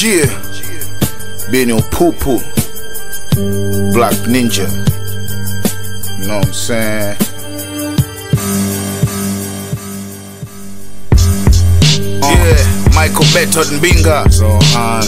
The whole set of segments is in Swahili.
Yeah. Benny Pupu. Black Ninja. You know what I'm saying? Yeah, Michael Beto Mbinga. So, um,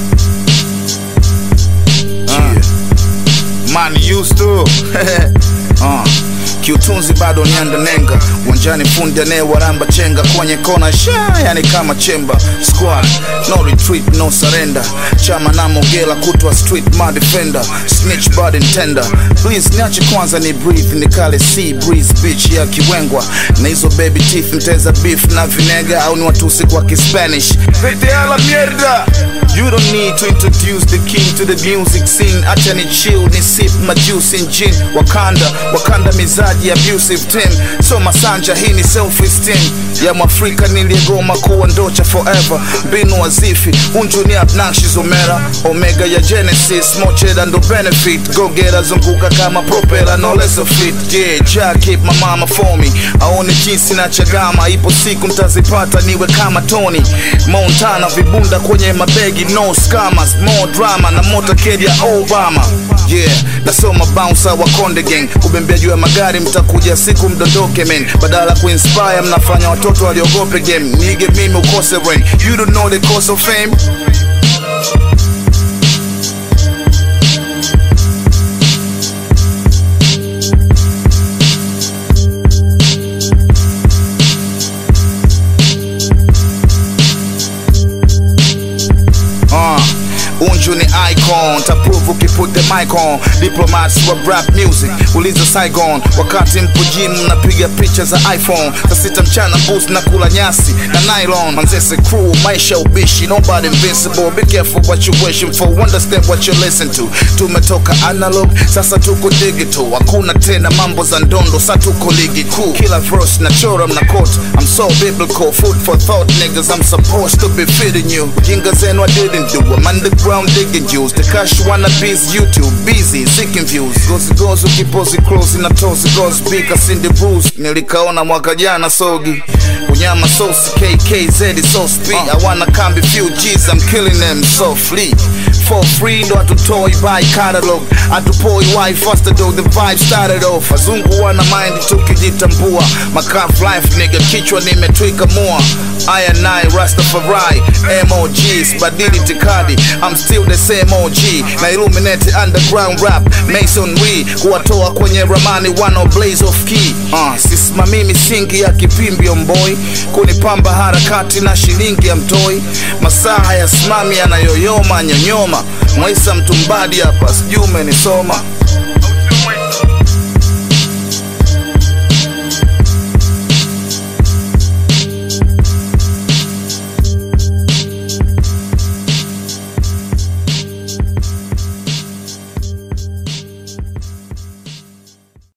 yeah. Man used to. uh. Kiutunzi bado nianda nenga uwanjani, fundi anayewaramba chenga kwenye kona sha, yani kama chemba squad, no retreat, no surrender. Chama na Mogela kutwa street my defender, snitch bad tender. Please niache kwanza ni breathe, nikale sea breeze bitch ya kiwengwa na hizo baby teeth, mteza beef na vinega au ni watusi kwa Kispanish. Vete a la mierda. You don't need to introduce the king to the music scene. Acha ni chill, ni sip my juice in gin. Wakanda, Wakanda mizaji abusive team. So masanja hii ni self esteem ya Mwafrika niliyegoma kuwa ndocha forever. Mbinu wazifi, unju ni obnoxious omera. Omega ya Genesis, mocheda ndo benefit. Go get zunguka kama propeller, no less of it. Yeah, ja keep my mama for me. Aone jinsi na chagama, ipo siku mtazipata niwe kama Tony Montana, vibunda kwenye mabegi no scammers, more drama na motorcade ya Obama. Yeah, nasoma bouncer wa Konde Gang, kubembea juu ya magari mtakuja siku mdondoke men, badala kuinspire mnafanya watoto waliogope game. Nige mimi ukose rain, you don't know the cost of fame. Uh, Unju ni icon taprove ukiput the mic on diplomats wa rap music uliza Saigon wakati mpo gym mnapiga picha za iPhone saa sita mchana boost na kula nyasi na nylon manzese crew maisha ubishi nobody invincible be careful what you wishing for understand what you listen to tumetoka analog sasa tuko digital hakuna tena mambo za ndondo sa tuko ligi kuu kila verse na chora mna quote I'm so biblical food for thought niggas I'm supposed to be feeding you jinga zenu I didn't do I'm underground digging juice the cash wanna bees YouTube busy seeking views gozi gozi ukipozi close na tozi gozi big asindi bruise nilikaona mwaka jana sogi unyama sauce KKZ so speed I wanna come few G's I'm killing them softly for free ndo hatutoi by catalog hatupoi why faster though the vibe started off wazungu wana mind tukijitambua makaf life nigga kichwa nimetwika mua I and I Rastafari MOGs badili tikadi I'm still the same OG na illuminate underground rap masonry kuwatoa kwenye ramani wano blaze of key uh, sisimamii misingi ya kipimbi omboi kunipamba harakati na shilingi ya mtoi masaa ya simami yanayoyoma nyonyoma mwaisa mtumbadi hapa sijui umenisoma